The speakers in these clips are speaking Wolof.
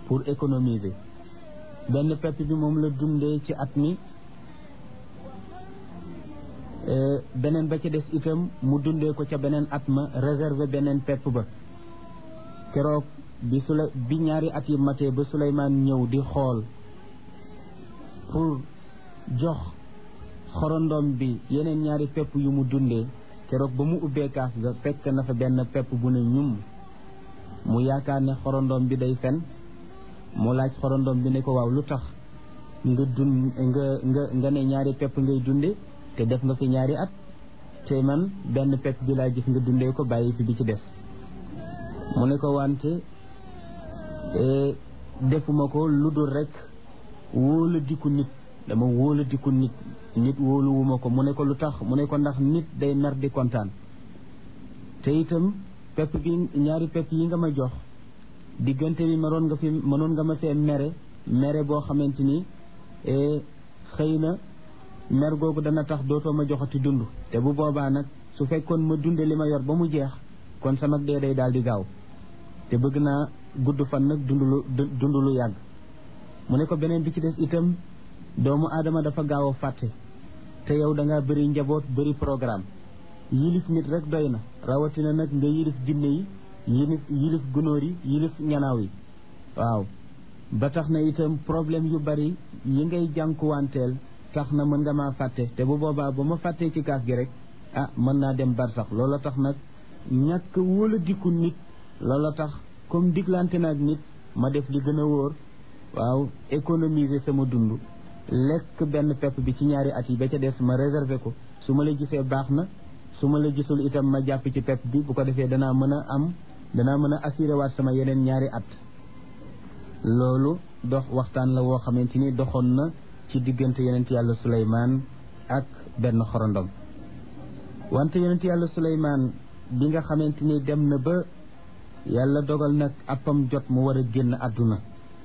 pour économiser benn pepp bi moom la dundee ci at mi beneen ba ca des itam mu dundee ko ca beneen at ma réserver beneen pepp ba keroog bi su la bi ñaari at yi matee ba Souleymane ñëw di xool pour jox xorondom bi yeneen ñaari pepp yu mu dundee keroog ba mu ubbee kaas ga fekk na fa benn pepp bu ne ñum mu yaakaar ne xorondom bi day fen mu laaj xorondom bi ne ko waaw lu tax nga dund nga nga nga ne ñaari pepp ngay dunde te def nga fi ñaari at te man benn pepp bi laa gis nga dundee ko bàyyi fi bi ci des mu ne ko wante defuma ko lu dul rek wóola diku nit dama wóola diku nit nit wóoluwuma ko mu ne ko lu tax mu ne ko ndax nit day mer di kontaan te itam pepp bi ñaari pepp yi nga ma jox diggante bi mënoon nga fi mënoon nga ma fee mere mere boo xamante ni xëy na mer googu dana tax dootoo ma joxati dund te bu boobaa nag su fekkoon ma dunde li ma yor ba mu jeex kon sama dee day daal di gaaw te bëgg naa gudd fan nag dund lu dund lu yàgg mu ne ko beneen bi ci des itam doomu aadama dafa gaaw a fàtte te yow da ngaa bëri njaboot bëri programme yilif nit rek doy na rawatina nag nga yilif jinne yi yilif yilif gunóor yi yilif ñanaaw yi waaw ba tax na itam problème yu bari yi ngay jànkuwanteel tax na mën nga maa fàtte te bu boobaa ba ma fàttee ci kaas gi rek ah mën naa dem bar sax loola tax nag ñàkk wóola dikku nit loola tax comme diglante naag nit ma def li gën a wóor waaw économiser sama dund lekk benn pepp bi ci ñaari at yi ba ca des ma réserver ko su ma la gisee baax na su ma la gisul itam ma jàpp ci pepp bi bu ko defee danaa mën a am danaa mën a assuré waat sama yeneen ñaari at loolu dox waxtaan la woo xamante ni doxoon na ci diggante yonent yàlla Suleymaan ak benn xorondom wante yonent yàlla Suleymaan bi nga xamante ni dem na ba yàlla dogal nag appam jot mu war a génn àdduna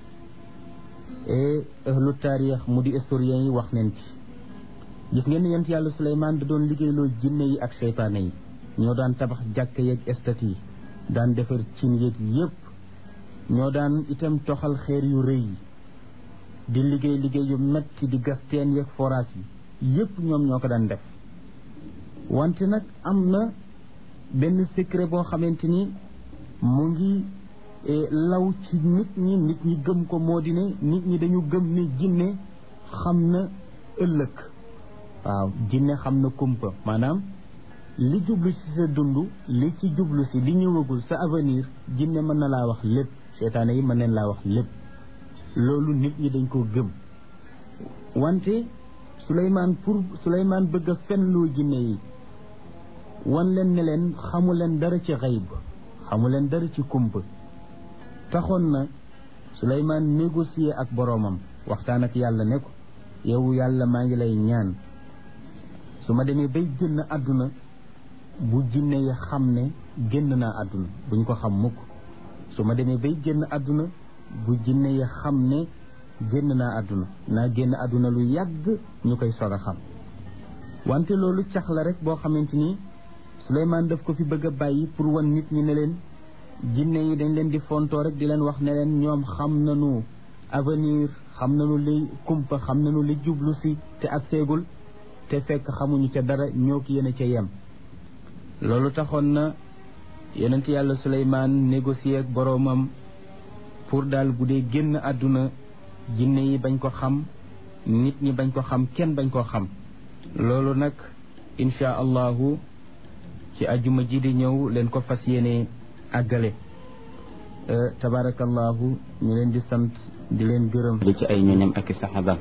et ahlu taarix mu di historien yi wax neen ci gis ngeen ni yonent yàlla Suleymaan da doon liggéeyloo jinne yi ak seytaane yi ñoo daan tabax jàkk yeeg estat yi daan defar cin yeeg yépp ñoo daan itam toxal xeer yu rëy yi di liggéey liggéey yu metti di gas teen yeeg forage yi yépp ñoom ñoo ko daan def wante nag am na benn secret boo xamante ni mu ngi law ci nit ñi nit ñi gëm ko moo di ne nit ñi dañu gëm ne jinne xam na ëllëg waaw jinne xam na kumpa maanaam li jublu ci sa dund li ci jublu si li ñëwagul sa avenir jinne mën na laa wax lépp seytaane yi mën neen laa wax lépp loolu nit ñi dañ koo gëm wante Souleymane pour Souleymane bëgg a fenloo jinne yi wan leen ne leen xamu leen dara ci xayb xamu leen dara ci kumpa taxoon na Souleymane négocier ak boroomam waxtaan ak yàlla ne ko yow yàlla maa ngi lay ñaan su ma demee bay génn àdduna bu jinne yi xam ne génn naa àdduna buñ ko xam mukk su ma demee bay génn àdduna bu jinne yi xam ne génn naa àdduna naa génn àdduna lu yàgg ñu koy soog a xam wante loolu cax la rek boo xamante ni Souleymane daf ko fi bëgg a bàyyi pour wan nit ñi ne leen jinne yi dañ leen di fontoo rek di leen wax ne leen ñoom xam nañu avenir xam nañu li kumpa xam nañu li jublu si te ak seegul te fekk xamuñu ca dara ñoo ki yéen ca yem loolu taxoon na yonent yàlla Souleymane négocier ak boroomam pour daal bu dee génn àdduna jinne yi bañ ko xam nit ñi bañ ko xam kenn bañ ko xam loolu nag insha allahu ci ajuma ji di ñëw leen ko fas yéene àggale tabarakallahu ñu leen di sant di leen gërëm di ci ay ñoñam ak i saxaaba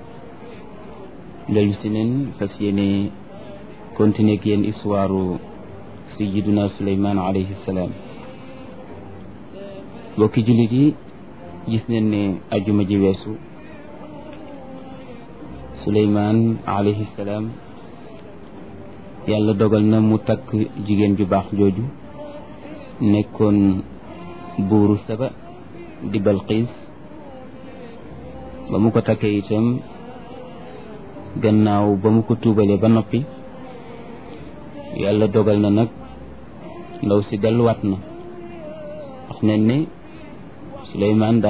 dellu si neen fas yéene continuer ak yéen histoire sayyiduna Suleymaan alayhi salaam bokki jullit yi gis nañ ne ajuma ji weesu Suleymaan alayhi salaam yàlla dogal na mu takk jigéen ju baax jooju nekkoon buuru saba di Balqiis ba mu ko takkee itam gannaaw ba mu ko tuubalee ba noppi yàlla dogal na nag ndaw si delluwaat na wax nañ ne Suleymaan